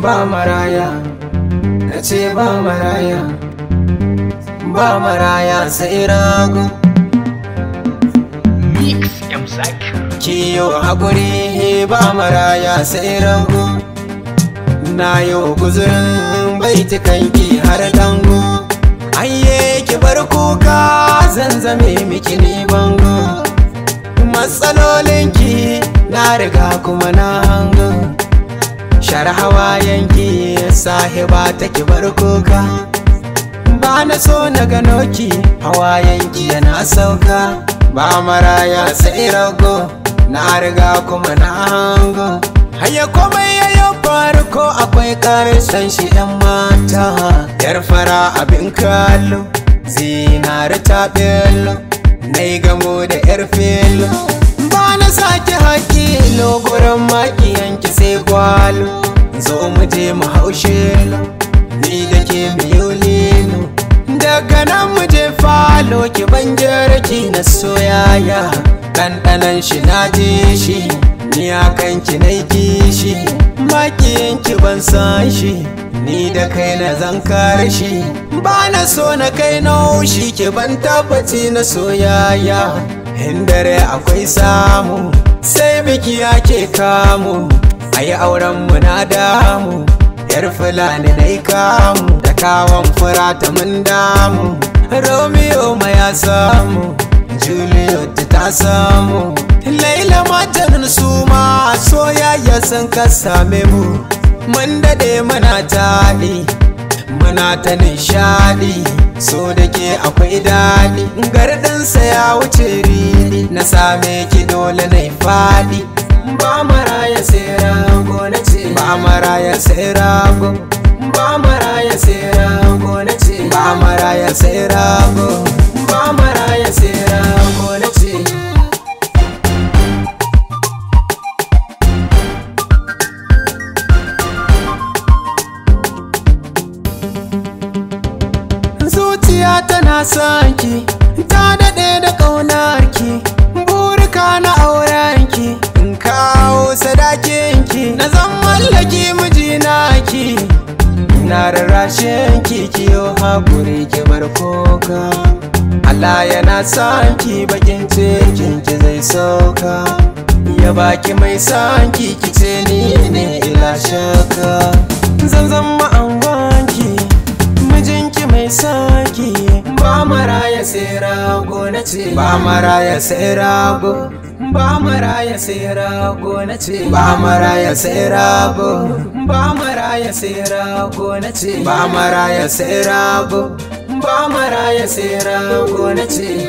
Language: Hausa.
ba maraya na ce ba maraya ba maraya sai rago Mix M Zakir. kiyo haƙuri ba maraya sai rago na yi guzurin baitukanki har dango ayye ki bar kuka zan zame miki ni bango matsalolinki na riga kuma na hango shar hawayenki sahiba ta ki bar kuka ba na so na gano ki hawayenki yana sauka ba maraya sai rago na riga kuma na hango haya komai yayo farko akwai karshen shi yan mata yar fara abin kallo zinari ta bello na yi gamo da yar filo ba na sake hakilo gurin makiyanki sai gwalo zo mu je mu haushe ni da ke miyo lilo daga nan mu je falo ki ban ki na soyaya ɗanɗanan shi na je shi ni a kanki na kishi makiyanki ban san shi ni da kai na zan kare shi ba na so na kai na haushi ki ban tabbaci na soyaya in dare akwai samu sai biki ake kamu ayi auren mu na damu yar fulani na kamu da kawon fura ta mun damu romeo ma ya samu juliet ta samu laila matanin su ma soyayya sun ka same mu mun dade muna taɗi muna ta nishadi so da ke akwai daɗi gardansa ya wuce ridi na same ki dole na faɗi ba maraya sai rago na ce ba maraya sai rago ba maraya sai rago na ce ba maraya sai rago ba maraya sai rago na ce zuciya tana son ki ta daɗe da ƙaunarki burika na aurenki in kawo sadakinki na zan mallaki mijinaki na rarrashin ki kiyo haƙuri ki bar koka Allah yana son ki bakin cikin ki zai sauka ya baki mai son ki ki ce ni ne ila shaka zan zama angonki mijinki mai saki ba maraya sai rago na ce ba maraya sai rago ba maraya sai rago na ce ba maraya sai rago ba maraya sai rago na ce ba maraya sai rago ba maraya sai rago na ce